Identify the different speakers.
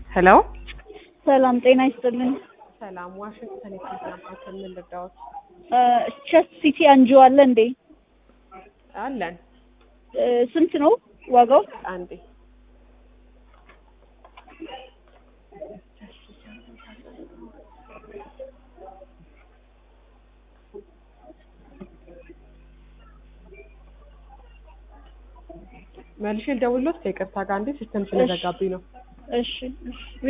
Speaker 1: ሄሎ
Speaker 2: ሰላም ጤና ይስጥልኝ።
Speaker 1: ሰላም፣ ዋሽንግተን የሕክምና ማዕከል ምን ልርዳዎት?
Speaker 2: ቸስት ሲቲ አንጆ አለ እንዴ?
Speaker 1: አለን
Speaker 2: እ ስንት ነው ዋጋው?
Speaker 1: አንዴ መልሼ ልደውልዎት ከይቅርታ ጋር አንዴ ሲስተም ስለዘጋብኝ ነው።
Speaker 2: እሺ እሺ